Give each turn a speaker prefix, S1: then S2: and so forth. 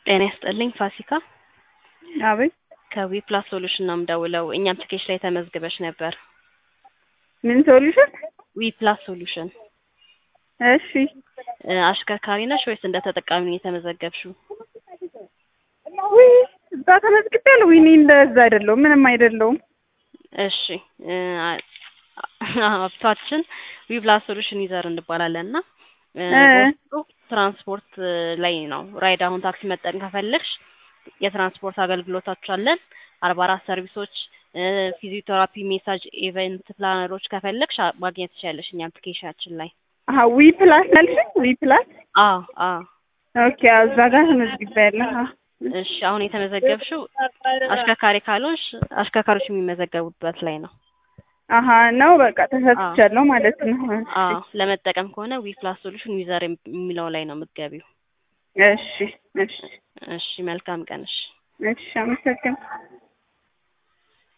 S1: ጤና ይስጥልኝ ፋሲካ
S2: አቤት
S1: ከዊ ፕላስ ሶሉሽን ነው የምደውለው። እኛ አፕሊኬሽን ላይ ተመዝግበሽ ነበር።
S2: ምን ሶሉሽን?
S1: ዊ ፕላስ ሶሉሽን
S2: እሺ
S1: እ አሽከርካሪ ነሽ ወይስ እንደ ተጠቃሚ ነው የተመዘገብሽው?
S2: ውይ እዛ ተመዝግቤያለሁ። ውይ እኔ እንደዛ አይደለሁም፣ ምንም አይደለሁም።
S1: እሺ እ ሀብታችን ዊ ፕላስ ሶሉሽን ዩዘር እንባላለን እና እ
S2: እ
S1: በውስጡ ትራንስፖርት ላይ ነው ራይድ አሁን ታክሲ መጠቀም ከፈለግሽ የትራንስፖርት አገልግሎቶች አለን። አርባ አራት ሰርቪሶች እ ፊዚዮቴራፒ፣ ሜሳጅ፣ ኢቨንት ፕላነሮች ከፈለግሽ አ- ማግኘት ትችያለሽ እኛ አፕሊኬሽናችን ላይ።
S2: አሀ ዊ ፕላስ ያልሽኝ? ዊ ፕላስ
S1: አዎ አዎ።
S2: ኦኬ፣ አዎ፣ እዛ ጋር ተመዝግቤያለሁ። አዎ።
S1: እሺ አሁን የተመዘገብሽው አሽከርካሪ ካልሆንሽ አሽከርካሪዎች የሚመዘገቡበት ላይ ነው።
S2: አሀ ነው በቃ ተሳትቻለሁ ማለት ነው።
S1: አዎ ለመጠቀም ከሆነ ዊ ፕላስ ሶሉሽን ዩዘር የሚለው ላይ ነው የምትገቢው።
S2: እሺ እሺ
S1: እሺ መልካም ቀን። እሺ
S2: እሺ፣ አመሰግናለሁ።